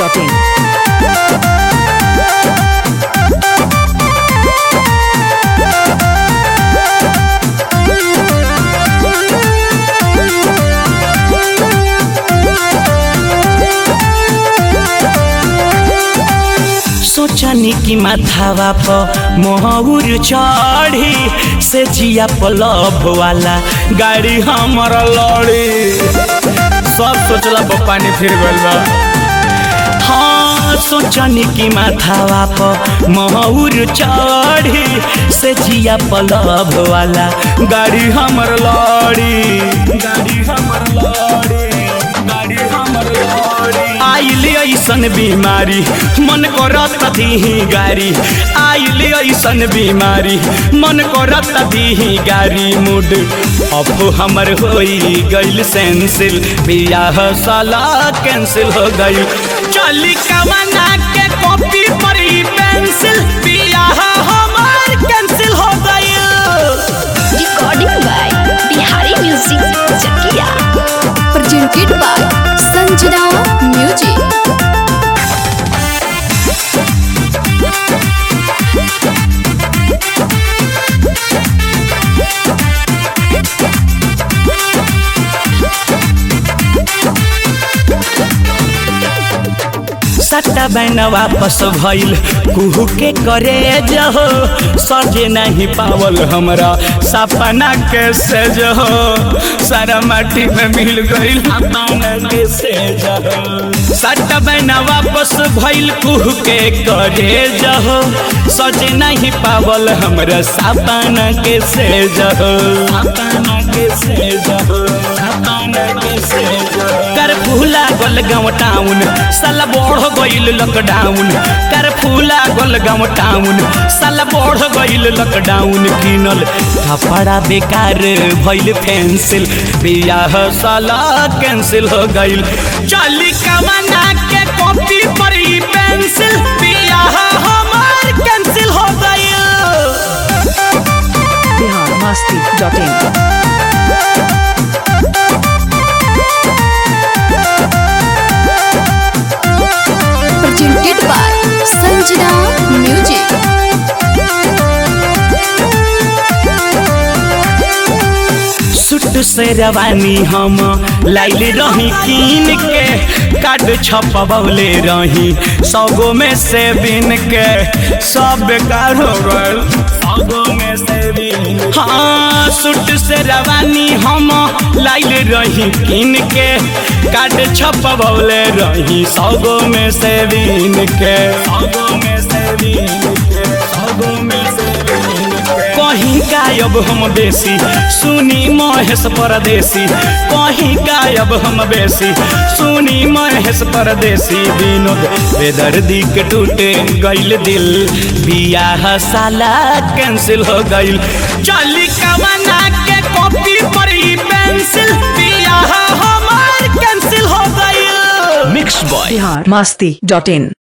biharmasti.in सोचनी की माथावा प मोहर चढ़ी से जिया पलब वाला गाड़ी हमर लड़ी सब सोचला पर पानी फिर गइल बा हाँ सोचनी की माथावा प मोहर चढ़ी से जिया पलब वाला गाड़ी हमर लड़ी गाड़ी हमर लड़ी गाड़ी हमर लड़ी आइल ऐसन बीमारी मन करत दीही गारी आइल ऐसन बीमारी मन करत दीही गारी मूड अब हमर होई गइल सेंसिल बियाह साला कैंसिल हो गइल चली कमना के कॉपी पर ही पेंसिल बियाह हमर कैंसिल हो गइल recording by Bihari Music Chakia. Presented by Sanjana Music. सट्टा बैन वापस भइल कुहू के करे जहो सजे नहीं पावल हमरा सपना के से जहो सारा माटी में मिल गइल सपना के से जहो सट्टा बैन वापस भइल कुहू के करे जहो सजे नहीं पावल हमरा सपना के से जहो सपना के से जहो सपना के से जहो कर फूला गोल गाँव टाउन साला बढ़ गइल लॉकडाउन कर फूला गोल गाँव टाउन साला बढ़ गइल लॉकडाउन किनल कपड़ा बेकार भइल पेंसिल बियाह साला कैंसिल हो गइल चली कमना के कॉपी पर ही पेंसिल बियाह हमार कैंसिल हो गइल biharmasti.in Presented by Sanjana Music. सुट से रवानी हम लाइल रही कीन के कार्ड छपवले रही सौगो में से बिन के सब बेकार हो गल सौगो में से बिन हाँ सुट से रवानी हम लाइल रही कीन के कार्ड छपवले रही सौगो में से बिन के सौगो में से बिन के सौगो में से बिन के कहीं गायब हम बेसी सुनी महेश परदेसी कहीं गायब हम बेसी सुनी महेश परदेसी विनोद बेदर्दी के टूटे गइल दिल बियाह साला कैंसिल हो गइल चली कमना के कॉपी पर ही पेंसिल बियाह हमार कैंसिल हो गइल मिक्स बॉय biharmasti.in